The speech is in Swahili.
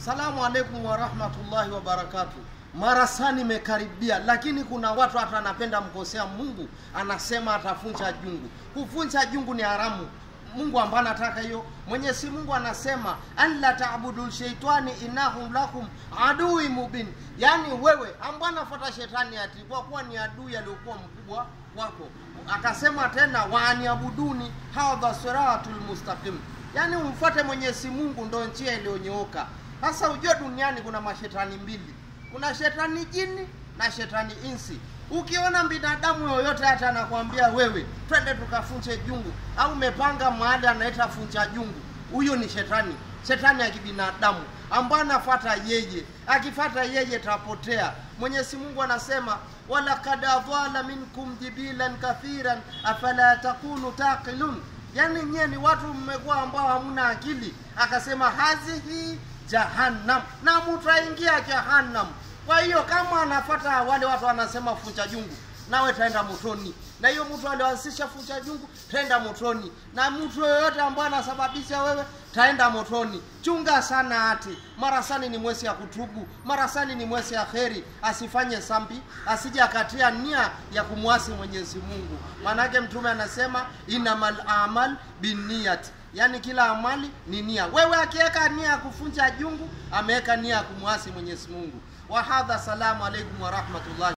Salamu alaikum warahmatullahi wabarakatu. Marasani imekaribia, lakini kuna watu hata anapenda mkosea Mungu, anasema atafunja jungu. Kufunja jungu ni haramu. Mungu ambaye anataka hiyo. Mwenyezi Mungu anasema alla taabudu shaitani innahu lakum adui mubin, yaani wewe ambaye anafuata shetani ati kwa kuwa ni adui aliyokuwa mkubwa wako. Akasema tena waaniabuduni hadha siratul mustaqim, yaani umfuate Mwenyezi Mungu ndo njia iliyonyooka. Sasa ujue duniani kuna mashetani mbili, kuna shetani jini na shetani insi. Ukiona binadamu yoyote hata anakwambia wewe, twende tukafunje jungu, au umepanga mahali anaita funja jungu, huyo ni shetani, shetani ya kibinadamu ambaye anafuata yeye. Akifata yeye tapotea. Mwenyezi Mungu anasema walakad adhala minkum jibilan kathiran afala takunu taqilun, yani nyie ni watu mmekuwa ambao hamuna akili. Akasema hazihi jahannam, na mutaingia jahannam. Kwa hiyo kama anafata wale watu wanasema funja jungu, nawe taenda motoni. Na hiyo mtu alioanzisha funja jungu taenda motoni, na mtu yoyote ambaye anasababisha wewe taenda motoni. Chunga sana ati marasani ni mwezi ya kutubu, marasani ni mwezi ya kheri, asifanye sambi, asije akatia nia ya kumwasi Mwenyezi Mungu. Maanake Mtume anasema inamal amal binniyat, yaani kila amali ni nia. Wewe akiweka nia ya kufunja jungu, ameweka nia ya kumwasi Mwenyezi Mungu. Wahadha, salamu alaikum warahmatullahi